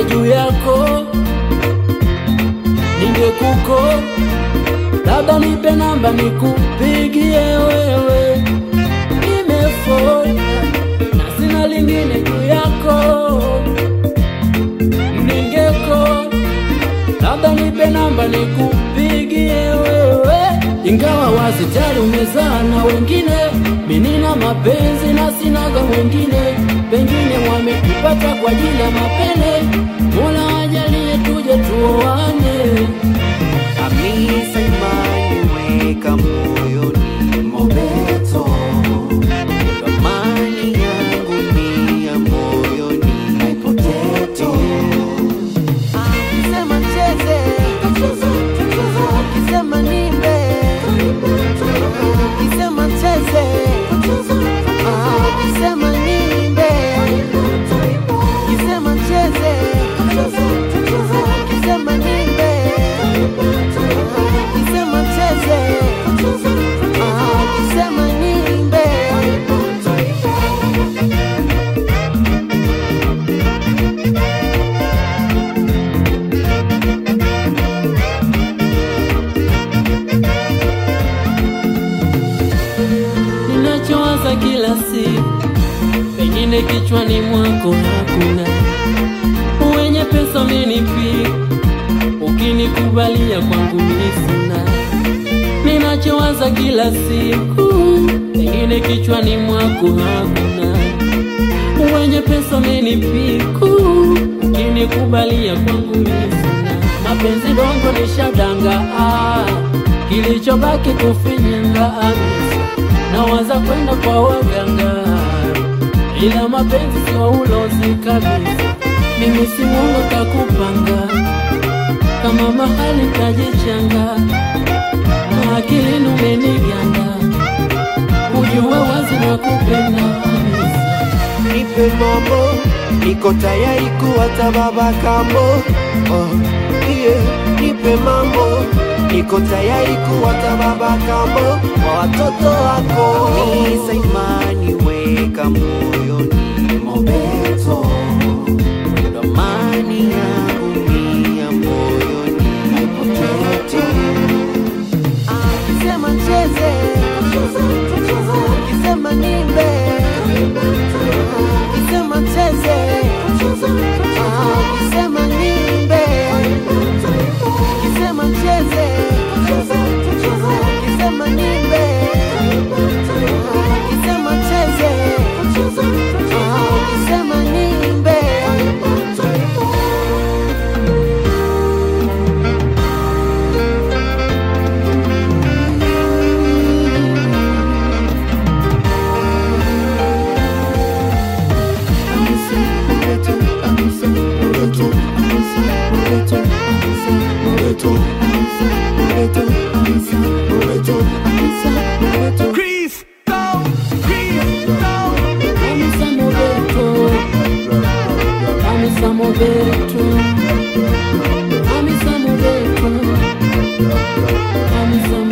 juu yako, ningekuko labda nipe namba nikupigie wewe, nimefoka na sina lingine juu yako, ningeko labda nipe namba nikupigie wewe, ingawa wazi tayari umezaa na wengine, mimi nina mapenzi na sinaga wengine, pengine wamekupata kwa ajili ya mapene. Mola ajalie tuje tuoane. Hamisa imani weka moyoni Mobeto, amani yangu ni ya moyoni Potato. Ukisema cheze, ukisema nimbe, ukisema cheze, ukisema nimbe, ukisema cheze, ukisema nimbe, ukisema cheze, ukisema nimbe. ninachowaza kila siku, pengine kichwani mwako hakuna. Wenye pesa umenipiga, ukinikubalia kwangu mimi sina. Ninachowaza kila siku, pengine kichwani mwako hakuna. Wenye pesa umenipiga, ukinikubalia kwangu mimi sina. Mapenzi dongo nishadanga, ah, kilichobaki kufinyanga amisa nawaza kwenda kwa waganga, ila mapenzi sio ulozi kabisa. Mimi si mwongo kakupanga, kama mahali kajichanga, na akili numeniganda, ujue wazi na kupenda kabisa. Nipe mambo, niko tayari kuwata baba kambo. Oh, yeah. Nipe mambo, niko tayari kuwata baba kambo kwa watoto wako. Hamisa imani weka moyoni Mobeto, ndo amani yangu ni ya moyoni Potato. Ukisema cheze, ukisema nimbe, ukisema cheze, ukisema nimbe, ukisema cheze, ukisema nimbe, ukisema cheze, ukisema nimbe. Chris, down, Chris, down. Hamisa Mobeto, Hamisa Mobeto, Hamisa Mobeto, Hamisa